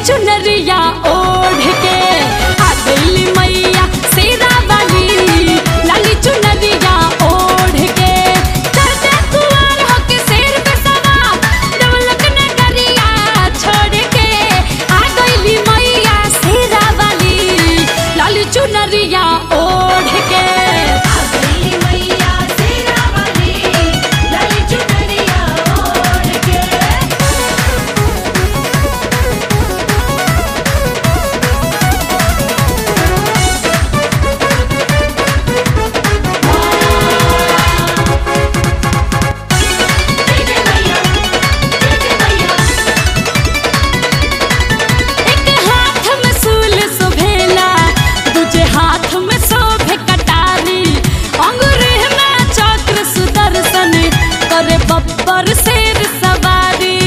चुनरिया ओढ़ के आ गइली मैया शेरा वाली लाली चुनरिया ओढ़ के चढ़ते कुंवर होके शेर पे सवार डबलक नगरिया छोड़ के आ गइली मैया शेरा वाली लाली चुनरिया ओढ़ के आ गई मैया शेरा वाली लाली चुनरिया ओढ़ के जय जय मैया जय जय मैया एक हाथ में सूल शोभेला दूजे हाथ में शोभे कटारी अंगुरी में चक्र सुदर्शन करे बब्बर शेर सवारी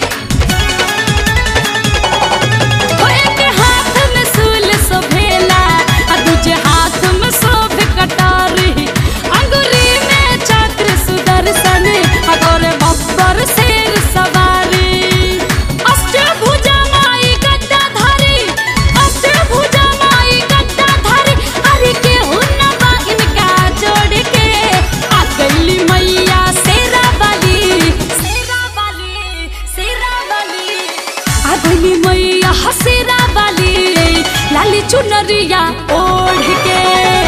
ओ एक हाथ में सूल शोभेला आ दूजे हाथ में शोभे कटारी अंगुरी में चक्र सुदर्शन आ करे बब्बर शेर सवारी अष्टभुजा माई गद्दाधारी अष्टभुजा माई गद्दाधारी अरे के हुन्नबा इनका जोड़ के आ गइली मैया शेरा वाली शेरा वाली शेरा वाली आ गइली मैया शेरा वाली लाली चुनरिया ओढ़ के